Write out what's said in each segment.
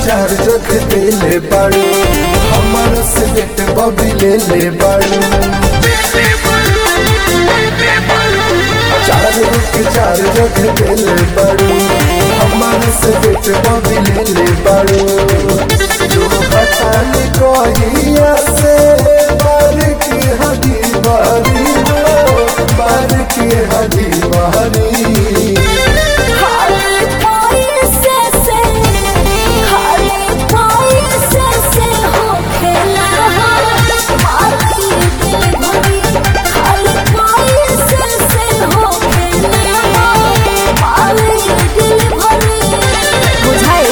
चार रख देले बाड़ू हमर से बेट बबी ले ले बाड़ू चार रख चार रख देले बाड़ू हमर से बेट बबी ले ले बाड़ू जो बतान कहिया से बार की हदी बारी हो बार की हदी बारी खाली पैसे से खाली पैसे से हो खेला मारी दिल भरी खाली पैसे से हो खेला मारी दिल भरी बुझाए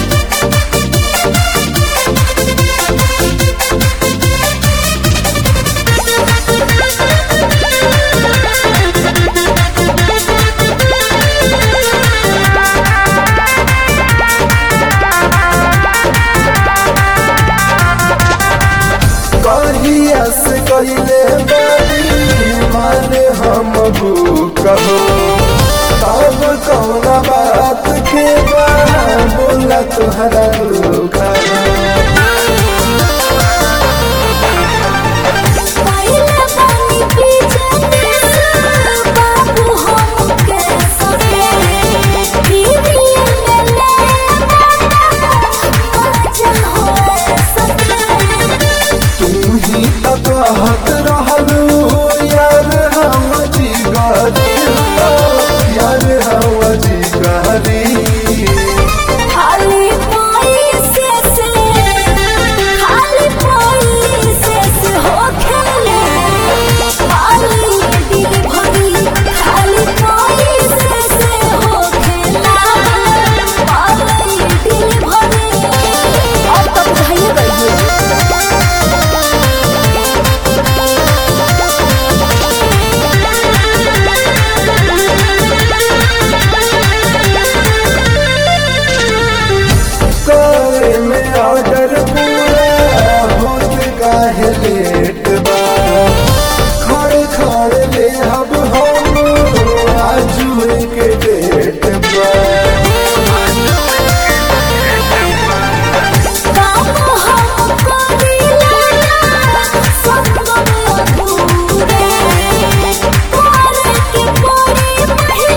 कहिया से कहिले बारी माने हम कहो तब कौना बात के बा बोला तुहरा धोखा पहले पानी पीछे से बाबू हमके सके दीदी ले ले मजा हो सके तू ही तो कहत रहलू यार हम जिगरी हो, यार हम जिगरी खाली पैसे से खाली पैसे से हो खेले खाली दिल भरी खाली पैसे से हो खेला खाली दिल भरी अब तो बुझाइए गई करे में ऑर्डर पूरा होत काहे लेट बा खड़े खड़े ले अब हम आजू के डेट बा काम हम करीला संगम अधूरे करे के पड़ी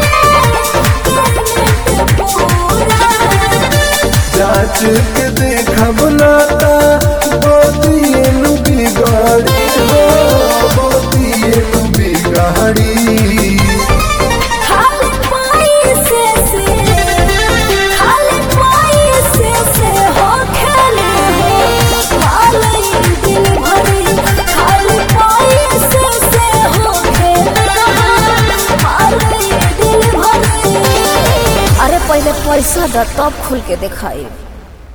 पहले पूरा जांच के देखब नाता बोतिए नु बिगाड़ी हो बोतिए नु बिगाड़ी खाली पैसे से खाली पैसे से हो खेले हो खाली दिल भरी खाली पैसे से हो खेले खाली दिल भरी अरे पहले पैसा द तब खुल के दिखाई